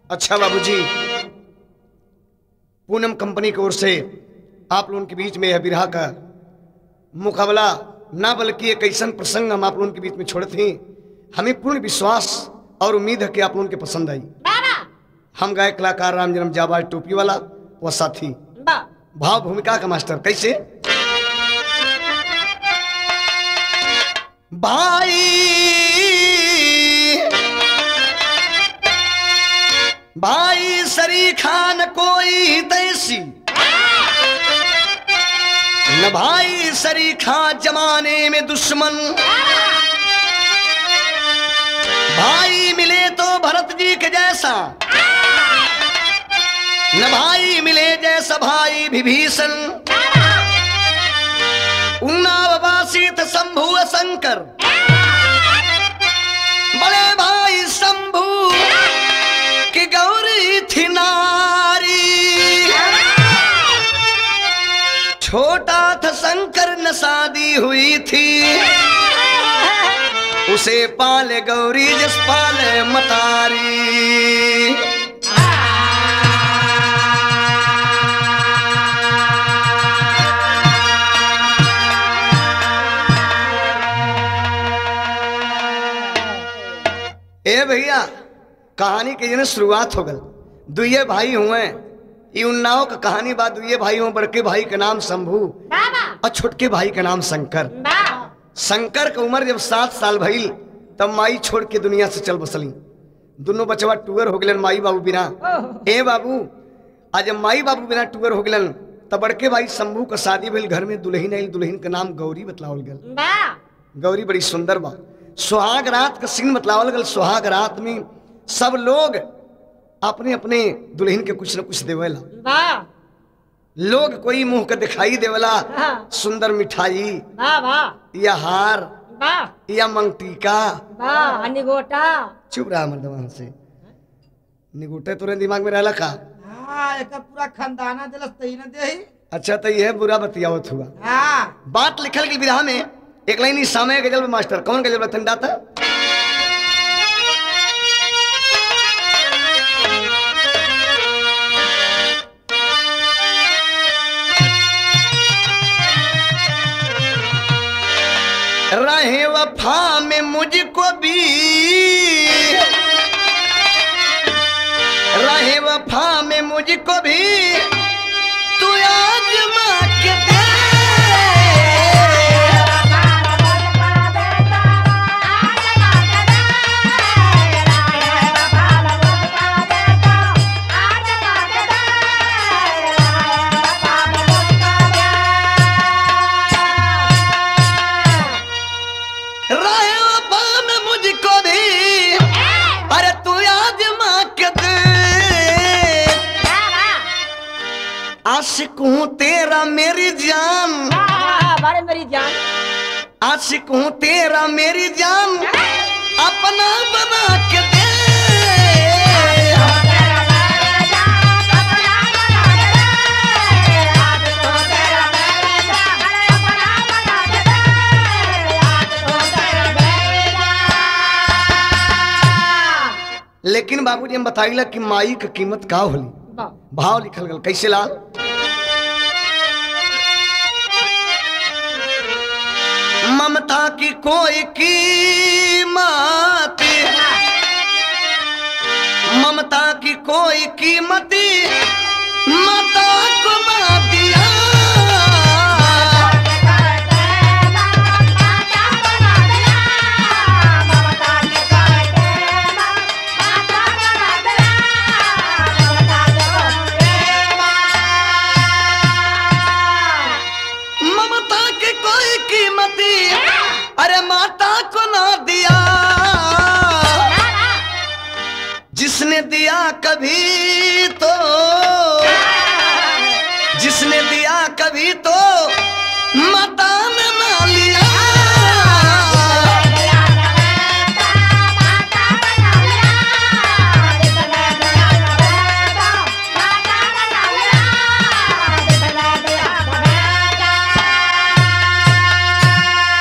अच्छा बाबूजी पूनम कंपनी की ओर से आप लोगों के बीच में यह बिरहा का मुकाबला ना बल्कि एक ऐसा प्रसंग हम आप लोगों के बीच में छोड़े थे हमें पूर्ण विश्वास और उम्मीद है कि आप लोगों के पसंद आई हम गाय कलाकार राम जन्म जाबाज टोपी वाला व साथी भाव भूमिका का मास्टर कैसे भाई भाई सरी खान कोई तैसी न भाई सरी खान जमाने में दुश्मन भाई मिले तो भरत जी के जैसा न भाई मिले जैसा भाई विभीषण उन्नाववासी थ शंभु शंकर बड़े भाई शंभु की गौरी थी नारी छोटा था शंकर न शादी हुई थी उसे पाले गौरी जस पाले मतारी ए भैया कहानी के जने शुरुआत हो गल दुए भाई हुए ई उन्नाव का कहानी बात दुए भाई हुए बड़के भाई का नाम शंभू और छोटके भाई का नाम शंकर शंकर का उम्र जब सात साल भइल तब माई छोड़ के दुनिया से चल बसली दोनों बचवा टूअर हो गलन माई बाबू बिना ए बाबू आज जब माई बाबू बिना टूअर हो गलन तब बड़के भाई शंभू का शादी भइल घर में दुल्हन आइल दुल्हन का नाम गौरी बतलावल गल गौरी बड़ी सुंदर बा सुहाग रात का सीन बतलावल गल सुहाग रात में सब लोग अपने अपने दुल्हन के कुछ न कुछ देवेला लोग कोई मुंह के दिखाई देवेला सुंदर मिठाई या हार या मंगटीका निगोटा चुप रहा मर्दवा से निगुटे तोरे दिमाग में रहला का हाँ एकर पूरा खानदाना दिलस तही न देही अच्छा तो यह बुरा बतियावत हुआ हाँ बात लिखल की विधा में एक लाइन समय गजल में मास्टर कौन गजल में ठंडा था रहे वफा में मुझको भी रहे वफा में मुझको भी तू आजमा के दे रहे वफा में मुझको भी अरे तू आजमा के दे आशिक हूँ तेरा मेरी जान बारे मेरी जान आशिक हूँ तेरा मेरी जान अपना बना के दे लेकिन बाबूजी हम बताइला कि माई का कीमत का होली भाव लिखल गल कैसे लाल ममता की कोई कीमत ममता की कोई कीमत माता को ना दिया ममता की कोई कीमत अरे माता को ना दिया जिसने दिया कभी तो जिसने दिया कभी तो माता ने ना लिया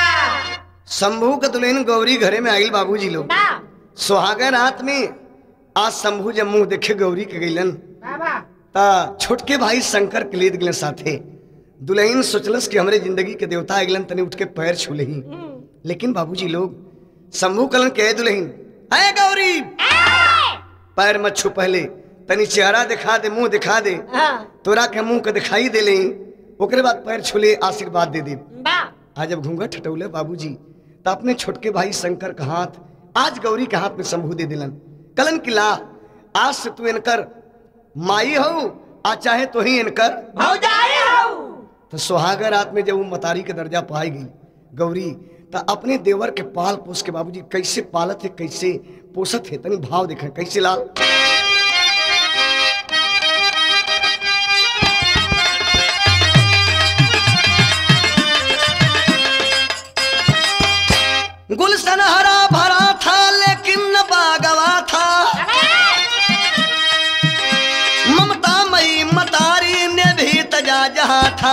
शंभू का दुल्हन गौरी घरे में आइल बाबूजी लोग सुहागर रात में आज शंभू जब मुंह देखे गौरी के गईलन बाबा ता छोटके भाई शंकर के लेद गए साथे दुल्हन सोचलस कि हमरे जिंदगी के देवता अगलन तनी उठ के पैर छू लही लेकिन बाबूजी लोग शंभू कलन के दुल्हन है गौरी पैर मत छू पहले तनी चेहरा दिखा दे मुंह दिखा दे हाँ तोरा के मुंह के दिखाई दे ले ओकरे बाद पैर छूले आशीर्वाद दे दे बा आज जब घूंघट हटौले बाबूजी तो अपने छोटके भाई शंकर का हाथ आज गौरी के हाथ में शंभू दे दिलन कलन की ला आज से तू इनकर माई हो आ चाहे तो ही इनकर भौजाई हो तो सुहागर रात में जब वो मतारी के दर्जा पाई गई गौरी तो अपने देवर के पाल पोस के बाबूजी कैसे पालत है कैसे पोसत है तनी भाव देखे कैसे लाल गुलशन हरा भरा था लेकिन न बागवा था ममता मई मतारी ने भी तजा जहा था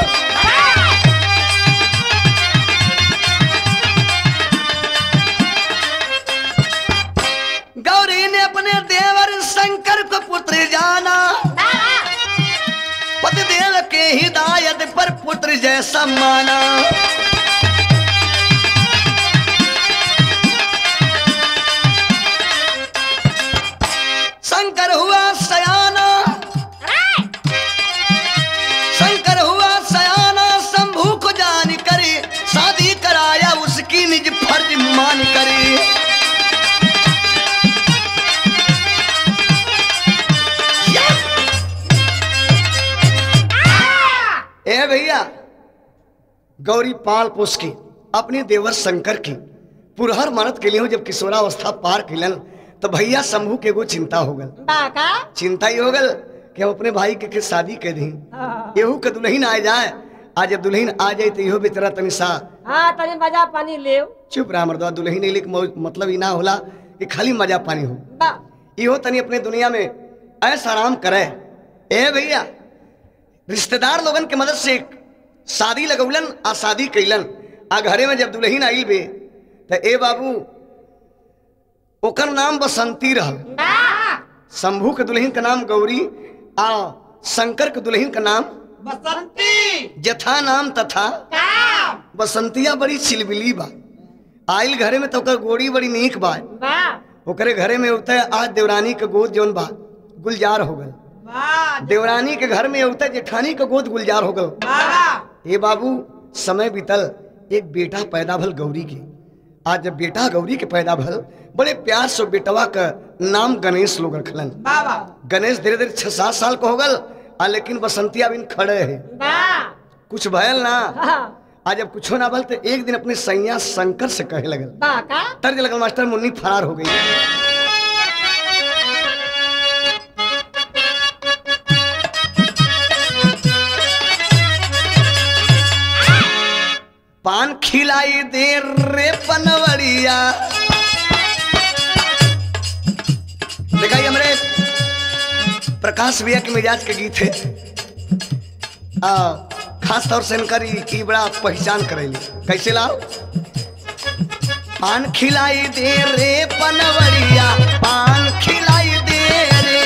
गौरी ने अपने देवर शंकर को पुत्र जाना पतिदेव के हिदायत पर पुत्र जैसा माना शंकर हुआ सयाना शंकर हुआ सयाना शंभू को जान करे शादी कराया उसकी निज फर्ज मान करे ए भैया गौरी पाल पोस के अपने देवर शंकर की पुरहर मानत के लिए जब किशोरावस्था पार कैलन तो भैया शंभू के एगो चिंता हो गल बा का चिंता ही हो गल कि हम अपने भाई के, के शादी कर दी हाँ एहू के दुल्हन आ जाए आज जब दुल्हन आ जाए तो इहो बेचारा तनी सा हाँ, तनी मजा पानी ले चुप रहा मर्दवा दुल्हन अइले के मौज- मतलब ई ना होला कि खाली मजा पानी हो बा इहो तनी अपने दुनिया में ऐसा आराम करे ए भैया रिश्तेदार लोगन के मदद से शादी लगौलन आ शादी कैलन आ घरे में जब दुल्हन आई बे तो ए बाबू ओकर नाम बसंती रहल बा शंभू के दुल्हन का नाम गौरी आ शंकर के दुल्हन का नाम बसंती जथा नाम तथा का बसंतिया बड़ी चिलबिली बा आइल घरे में तो ओकर गोड़ी बड़ी नीक बा बा ओकरे घरे में उते आज देवरानी के गोद जौन बा गुलजार हो गल वाह देवरानी के घर में उते जेठानी के गोद गुलजार हो गल वाह ए बाबू समय बीतल एक बेटा पैदा भल गौरी के आज जब बेटा गौरी के पैदा भल बड़े प्यार से बेटवा का नाम गणेश लोग रखलन बाबा गणेश धीरे धीरे छह सात साल का हो गल आ लेकिन बसंतिया बिन खड़े है बा कुछ भयल ना हाँ आज जब कुछो ना भल तो एक दिन अपने सैया शंकर से कहे लगल बा का तर्ज लगल मास्टर मुन्नी फरार हो गई पान खिलाई दे रे पनवरिया देखा ये हमारे प्रकाश भैया के मिजाज के गीत है आ, खास तौर से इनकर ई ई बड़ा पहचान करेली कैसे लाओ पान खिलाई दे रे पनवरिया पान खिलाई दे रे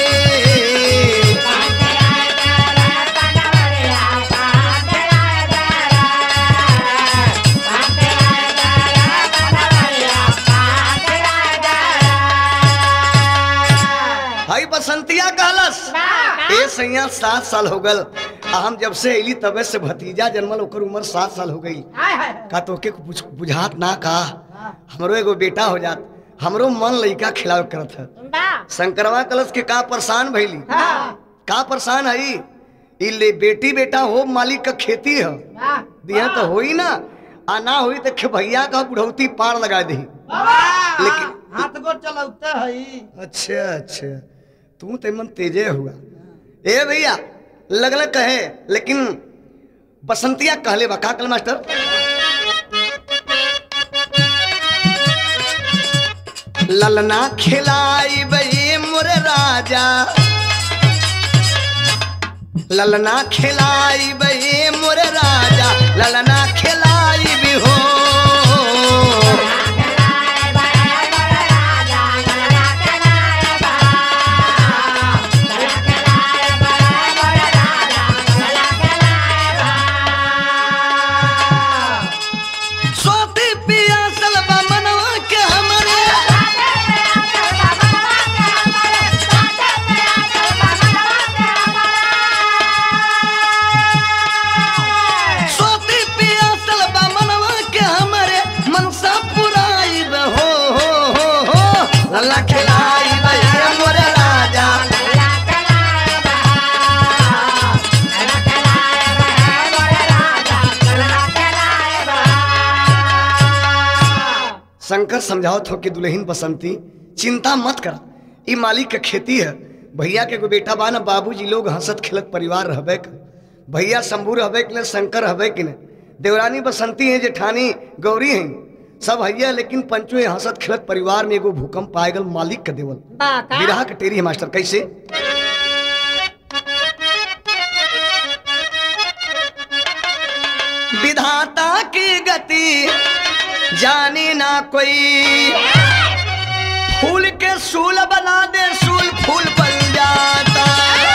भाई बसंतिया कहलस ए सैया सात साल हो गल आ हम जब से अली तबे से भतीजा जन्मल ओकर उम्र सात साल हो गई हाय हाय का तो के कुछ बुझात ना का हमरो एगो बेटा हो जात हमरो मन लइका खिलावे करत है बा शंकरवा कलश के का परेशान भइली हाँ का परेशान है ई ले बेटी बेटा हो मालिक का खेती है वाह दिया तो होई ना आ ना होई तो खे भैया का बुढ़ौती पार लगा दी लेकिन लेकिन- हाथ गोड़ चलौते हई अच्छा अच्छा तू तो मन तेजे हुआ ए भैया लगल कहे लेकिन बसंतिया कहले बा का कल मास्टर ललना खिलाई बई मोर राजा ललना खिलाई बई मोर राजा ललना खिलाई भी हो शंकर समझावत हो कि दुल्हन बसंती चिंता मत कर ई मालिक के खेती है भैया के एगो बेटा बा ना बाबूजी लोग हंसत खेलत परिवार रहबे के भैया शंभू रहबे के ने शंकर रहबे कि ने देवरानी बसंती है जेठानी गौरी हैं सब हैया लेकिन पंचो ये हंसत खेलत परिवार में एगो भूकंप आए गल मालिक के देवल बा का बिरहा के टेरी है मास्टर कैसे विधाता की गति जाने ना कोई फूल के सूल बना दे सूल फूल बन जाता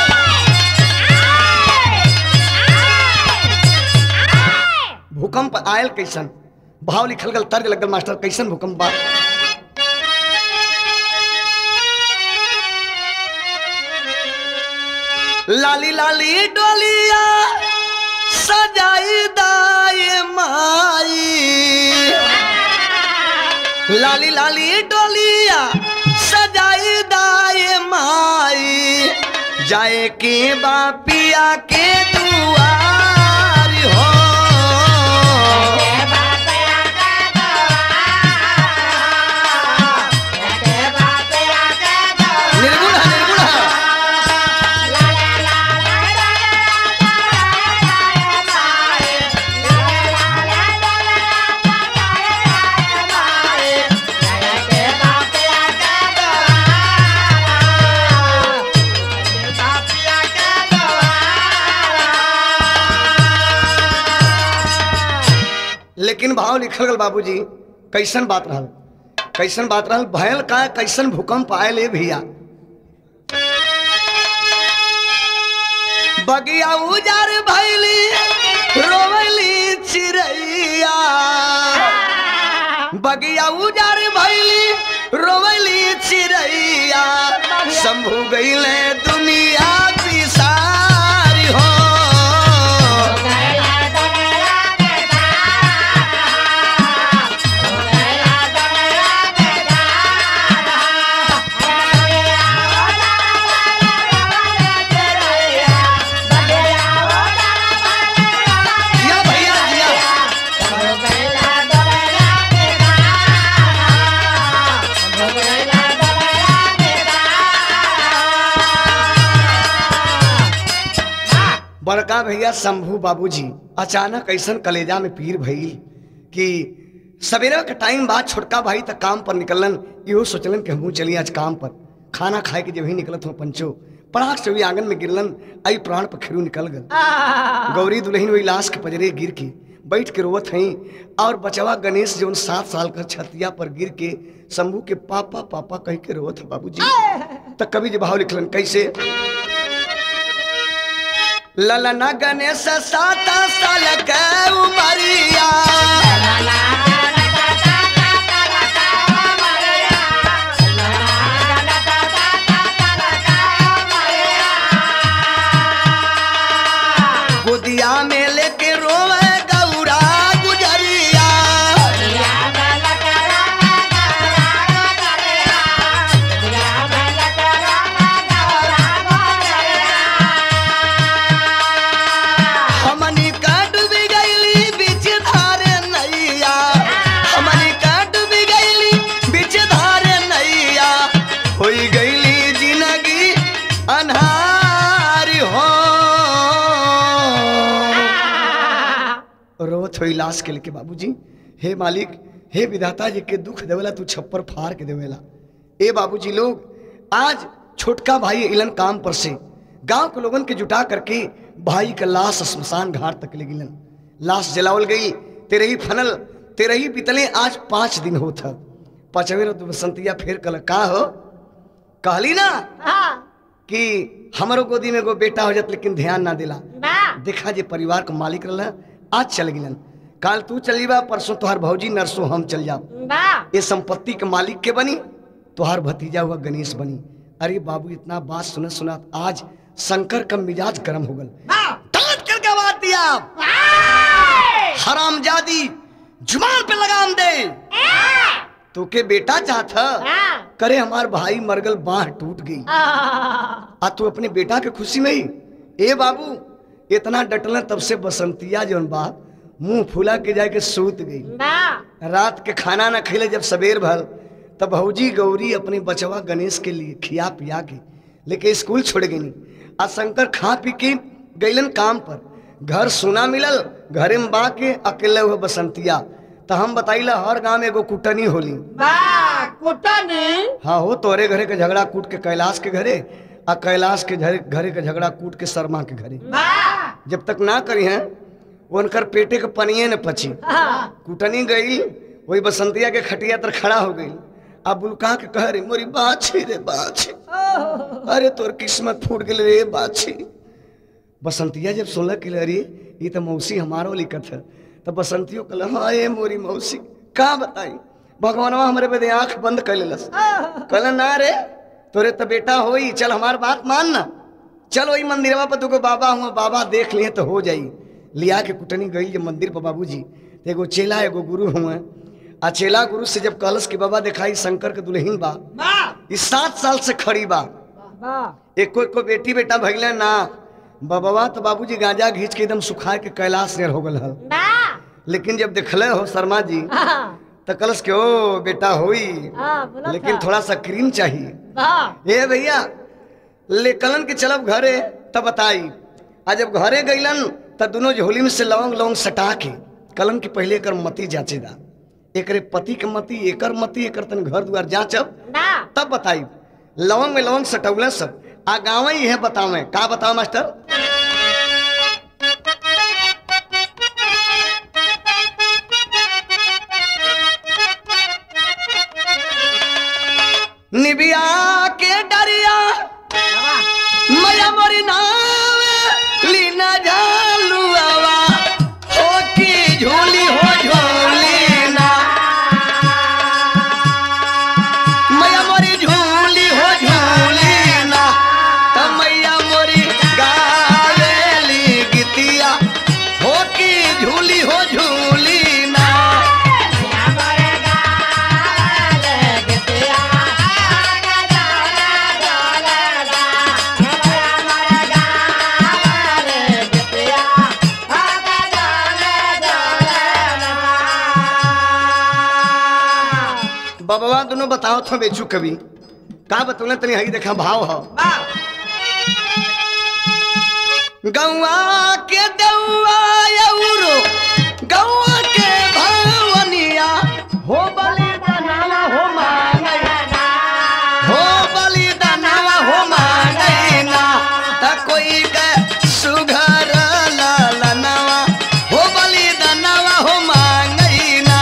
भूकंप आयल कैसन भाव लिखल गल तर्ज लगल मास्टर कैसन भूकंप बा लाली लाली डोलिया सजाई दाए माई लाली लाली डोलिया सजाई दाए माई जाए के बापिया के दुआर हो निर्गुण है निर्गुण है लेकिन भाव लिखल गल बाबूजी कैसन बात रहल कैसन बात रहल भयल का कैसन भूकंप आयल ए भैया बगिया उजार भैली रोवली चिड़ैया बगिया उजार भैली रोवली चिड़ैया शंभू गईले दुनिया बिसारी हो जिया भैया जिया बड़का भैया शंभू बाबूजी अचानक ऐसन कलेजा में पीर भइल कि सवेरे के टाइम बाद छोटका भाई तक काम पर निकलन इहो सोचलन कि हमहू चली आज काम पर खाना खाए के जब ही निकलत हो पंचो पड़ाक से वही आंगन में गिरलन आई प्राण पर खेरू निकल गल गौरी दुल्हन वही लाश के पजरे गिर के बैठ के रोवत हई और बचवा गणेश जो सात साल का छतिया पर गिर के शंभू के पापा पापा कह के रोवत है बाबूजी तब कवि जी भाव लिखलन कैसे ललना गणेश सात साल के उमरिया गोदिया में लेके रोवे गौरा गुजरिया हमनी का डूबी गईली बीच धारे नैया हमनी का डूबी गईली बीच धारे नैया होई गईली जिंदगी अन्हारी हो रोवत होई लाश के लेके बाबूजी हे मालिक हे विधाता जी के दुख देवेला तू छप्पर फाड़ के देवेला ए बाबूजी लोग आज छोटका भाई इलन काम पर से गांव के लोगन के जुटा करके भाई का लाश शमशान घाट तक ले गिलन लाश जलावल गई तेरे ही फनल तेरे ही पितले आज पांच दिन होत ह पांचवे रोज बसंतिया फेर कल का हो कहली ना कि हमारो गोदी में एगो बेटा हो जात लेकिन ध्यान ना दिला देखा जे परिवार का मालिक रहला आज चल गिलन काल तू चलीबा परसों तोहार भौजी नरसों हम चल जाओ ये संपत्ति के मालिक के बनी तोहार भतीजा हुआ गणेश बनी अरे बाबू इतना बात सुनत सुनत आज शंकर का मिजाज गर्म हो गल डांट करके बात दिया हराम जादी जुबान पे लगाम दे तो के बेटा चाहता करे हमार भाई मरगल बाह टूट गई आ तू अपने बेटा के खुशी में ही ए बाबू इतना डटल तब से बसंतिया जौन बा मुंह फुला के जाके सूत गई रात के खाना न खिले जब सवेर भल तब भौजी गौरी अपने बचवा गणेश के लिए खिया पिया के लेके स्कूल छोड़ गई आ शंकर खा पी के गईलन काम पर घर सुना मिलल घरे में बा के अकेले हुए बसंतिया तो हम बताइला हर गांव में एगो कुटनी होली बा कुटनी हाँ हो तोरे घरे के झगड़ा कूट के कैलाश के घरे आ कैलाश के घरे घरे के झगड़ा कूट के शर्मा के घरे बा जब तक ना करी हैं उनकर पेटे के पनिए न पची हाँ, कुटनी गई वही बसंतिया के खटिया तर खड़ा हो गई अब बुलका के कह रे मोरी बाछी रे बाछी ओह, अरे तोर किस्मत फूट गेल रे बाछी बसंतिया जब सुनल कि अरे ये तो मौसी हमारो लिखत है तो बसंतियो कहल हाँ ये मोरी मौसी का बताई भगवानवा हमरे बदे आंख बंद कर लेलस ओह, कहल ना रे तोरे तो बेटा होई चल हमार बात मान ना चल वही मंदिरवा पर तुको बाबा हुआ बाबा देख लिए तो हो जाई लिया के कुटनी गई जब मंदिर पर बाबूजी तो एगो चेला एगो गुरु हुए आ चेला गुरु से जब कहलस कि बाबा दिखाई शंकर के दुल्हीन बा बा इस सात साल से खड़ी बा बा एको एको बेटी बेटा भइले ना बाबा तो बाबूजी गांजा घींच के एकदम सुखा के कैलाश नेर हो गल हल बा लेकिन जब देखले हो शर्मा जी हाँ, तो कलश के ओ बेटा होई हाँ, बोला लेकिन था। थोड़ा सा क्रीम चाहिए बा ए भैया ले कलन के चलब घरे तब बताई आ जब घरे गईलन त दोनों झोली में से लौंग लौंग सटा के कलन के पहले एकर मती जांचेदा एकरे पति के मती एकर मती एकर तन घर द्वार जांचब ना तब बताई लौंग में लौंग सटौले सब आ गाँव ही है बतावे का बताओ मास्टर निबिया के डरिया मैया मोरी नाव लीना झालुआवा ओ की झोली हो झोली ना मैया मोरी झूली हो झूली ना त मैया मोरी गावेली गीतिया हो की झूली हो झूली ना बबवा दोनों बताओ थो बेचू कभी का बतौले तनी हई देखा भाव हो बा गौआ के दौआ यौरो गौआ के भवनिया हो बलि दनावा हो मांगैना हो बलि दनावा हो मांगैना त कोई के सुघर ललनवा हो बलि दनावा हो मांगैना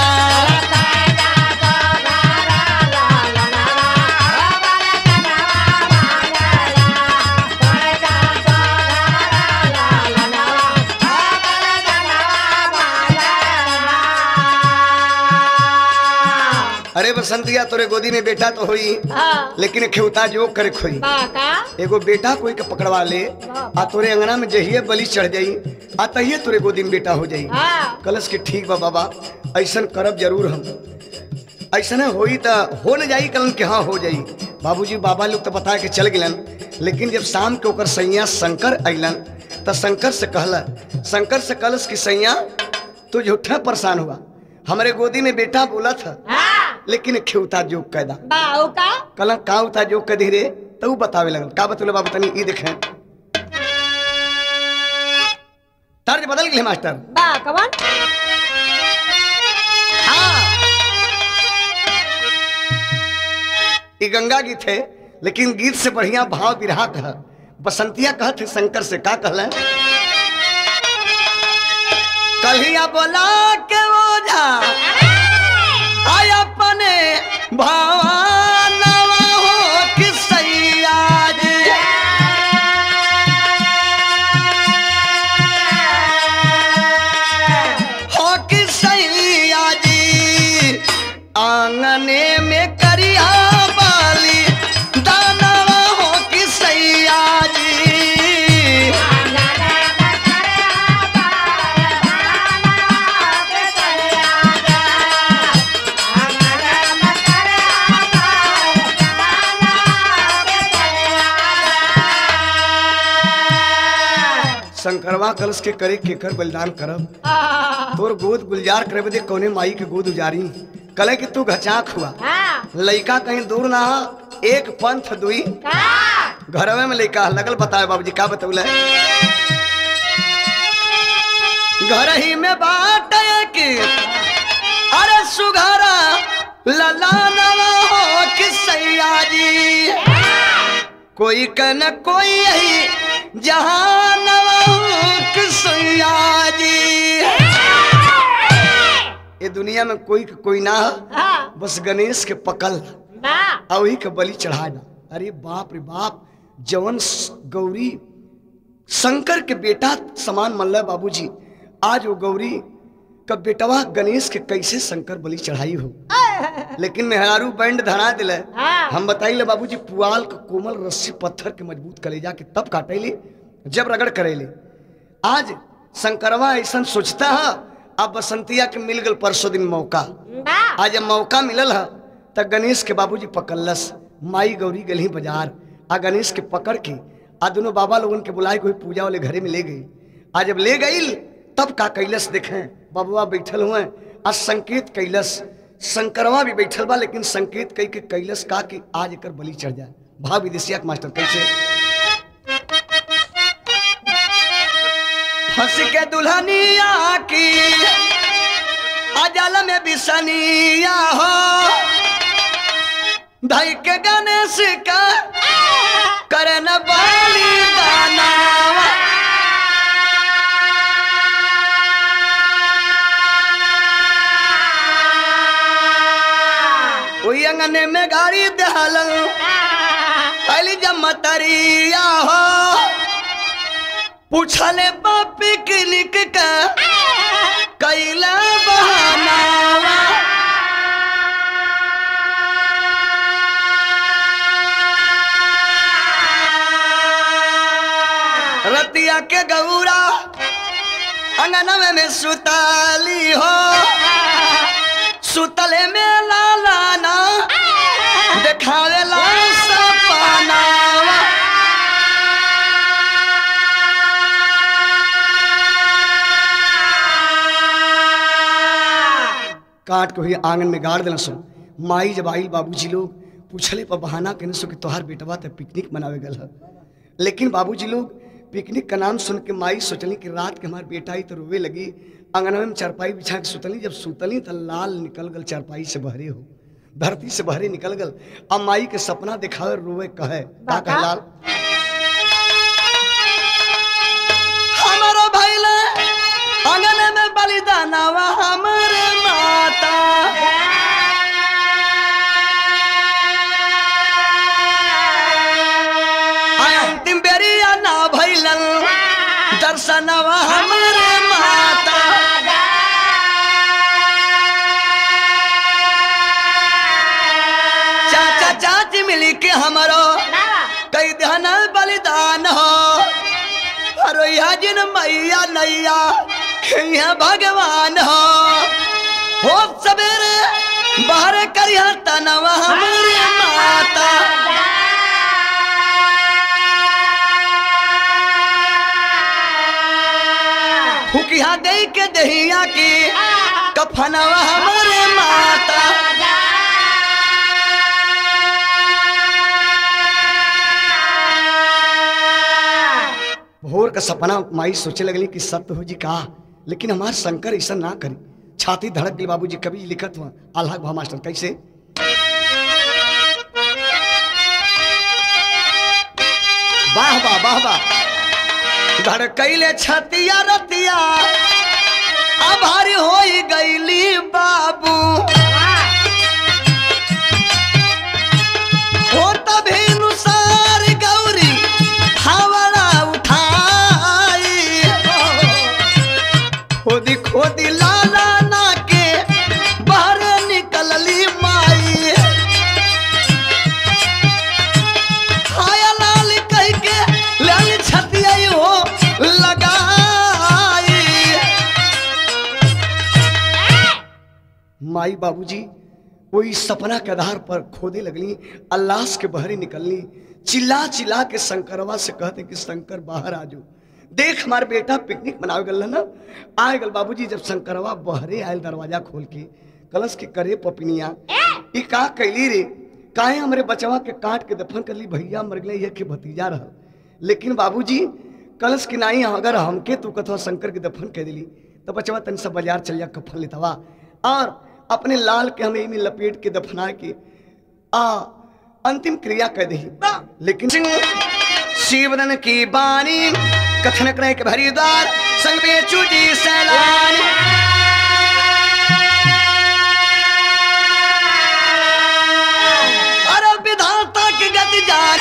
अरे बसंतिया तोरे गोदी में बेटा तो होई हाँ, लेकिन खेवता जो करे खोई बा का एगो बेटा कोई के पकड़वा ले आ तोरे अंगना में जहिए बलि चढ़ जाई आ तहिए तोरे गोदी में बेटा हो जाई हाँ, कलश के ठीक बा बाबा ऐसन करब जरूर हम ऐसन होई त हो न जाई कलन के हाँ हो जाई बाबूजी बाबा लोग तो बता के चल गिलन लेकिन जब शाम के ओकर सैया शंकर अइलन त शंकर से कहला शंकर से कलश की सैया तू झूठा परेशान हुआ हमारे गोदी में बेटा बोला था हाँ, लेकिन खेवता जोग कैदा बा ऊ का कलंक का होता जो कदी रे तो ऊ बतावे लगल का बतौले बाबू तनी ई देखें तर्ज बदल गए मास्टर बा कवन हाँ ई गंगा गीत है लेकिन गीत से बढ़िया भाव विरहा कह बसंतिया कहत है शंकर से का कहल कलिया बोला के ओझा आय अपने भावानवा हो कि सैया जी हो कि सैया जी आंगने में करिया बाली दानवा हो कि सैया जी शंकरवा कलश के करे केकर बलिदान करब हाँ तोर गोद गुलजार करे बदे कौने माई के गोद उजारी कले कि तू घचाक हुआ हाँ लइका कहीं दूर ना ह, एक पंथ दुई हाँ घरवे में लइका लगल बताए बाबूजी का बतौले घर ही में बाट की अरे सुघरा लला नवा हो कि सैया जी कोई का न कोई यही जहां सैया जी ये दुनिया में कोई के कोई ना ह, हाँ बस गणेश के पकल ना और वही के बलि चढ़ाना अरे बाप रे बाप जवन स- गौरी शंकर के बेटा समान मल्ल बाबूजी आज वो गौरी का बेटवा गणेश के कैसे शंकर बलि चढ़ाई हो लेकिन मेहरारू बैंड धरा दिले हाँ। हम बताइले बाबूजी पुआल का कोमल रस्सी पत्थर के मजबूत कलेजा के तब काटेली जब रगड़ करेली आज शंकरवा ऐसा सोचता है अब बसंतिया के मिल गल परसों दिन मौका ना आज जब मौका मिलल है त गणेश के बाबूजी पकड़लस माई गौरी गली बाजार आ गणेश के पकड़ के आ दोनों बाबा लोगन के बुलाए कोई पूजा वाले घरे में ले गई आ जब ले गई तब का कैलस देखें बबुआ बैठल हुए आ संकेत कैलस शंकरवा भी बैठल बा लेकिन संकेत कई के कैलस का कि आज एकर बलि चढ़ जाए भाव विदेशिया के मास्टर कैसे हंस के दुल्हनिया की अजल में बिसनिया हो धई के गणेश का करन बाली दानावा ओई अंगने में गाड़ी दहल अली जमतरिया हो पूछले बा पिकनिक का कैला बहानावा रतिया के गौरा अंगनवे में सुताली हो सुतले में लालाना देखावे ला सपनावा काट के हुई आंगन में गाड़ देना सुन माई जब आई बाबूजी लोग पूछले पर बहाना कहने सो कि तोहार बेटवा तो पिकनिक मनावे गल है लेकिन बाबूजी लोग पिकनिक का नाम सुन के माई सोचली कि रात के हमार बेटा आई तो रोवे लगी अंगनवे में चारपाई बिछा के सुतली जब सुतली तो लाल निकल गल चारपाई से बहरे हो धरती से बहरे निकल गल अब माई के सपना दिखावे रोवे कहे का कहे लाल हमारा भैला अंगन में बलिदानवा हमरे माता आय अंतिम बेरिया ना भैलन दर्शनवा हमरे माता चाचा चाची मिली के हमरो कई दहन बलिदान हो अरोया जिन मैया नैया खैया भगवान हो हो सवेरे बाहर करिया तनवा हमरे माता फुकिया दे के दहिया की कफनवा हमरे माता भोर का सपना माई सोचे लगली कि सत्य हो जी का लेकिन हमार शंकर ऐसा ना करी छाती धड़क गई बाबूजी कभी लिखत हुआ आल्हा भा मास्टर कैसे वाह वाह वाह वाह धड़कैले छतिया रतिया आभारी होई गईली बाबू हो तभी नुसार गौरी हवड़ा उठाई खोदी खोदी लाला ना के बाहर निकलली माई हाया लाल कह के लाल छतिया हो लगाई माई बाबूजी वही सपना के आधार पर खोदे लगली अल्लाह के बहरे निकलनी चिल्ला चिल्ला के शंकरवा से कहते कि शंकर बाहर आ जाओ देख हमारे बेटा पिकनिक मनावे गल ना आए गल बाबूजी जब शंकरवा बहरे आयल दरवाजा खोल के कलश के करे पपिनिया ई का कैली रे काहे हमरे बचवा के काट के दफन कर ली भैया मर गए ये के भतीजा रह लेकिन बाबूजी कलश के नाही अगर हमके तू कथवा शंकर के दफन कर दिली तो बचवा तन सब बाजार चल जा कफन लेतवा और अपने लाल के हमें में लपेट के दफना के आ अंतिम क्रिया कर दी लेकिन शिवरन की बानी कथन करे के भरीदार संग में चूजी सैलानी अरे विधाता की गति जान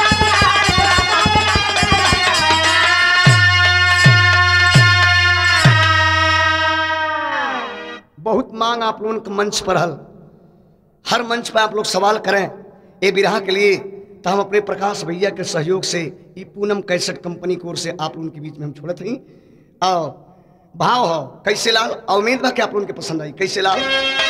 बहुत मांग आप लोगों के मंच पर हल हर मंच पर आप लोग सवाल करें ये विराह के लिए तो हम अपने प्रकाश भैया के सहयोग से ई पूनम कैसेट कंपनी की ओर से आप लोगों के बीच में हम छोड़त हई आओ भाव हो कैसे लाल और उम्मीद बा कि आप लोगों के पसंद आई कैसे लाल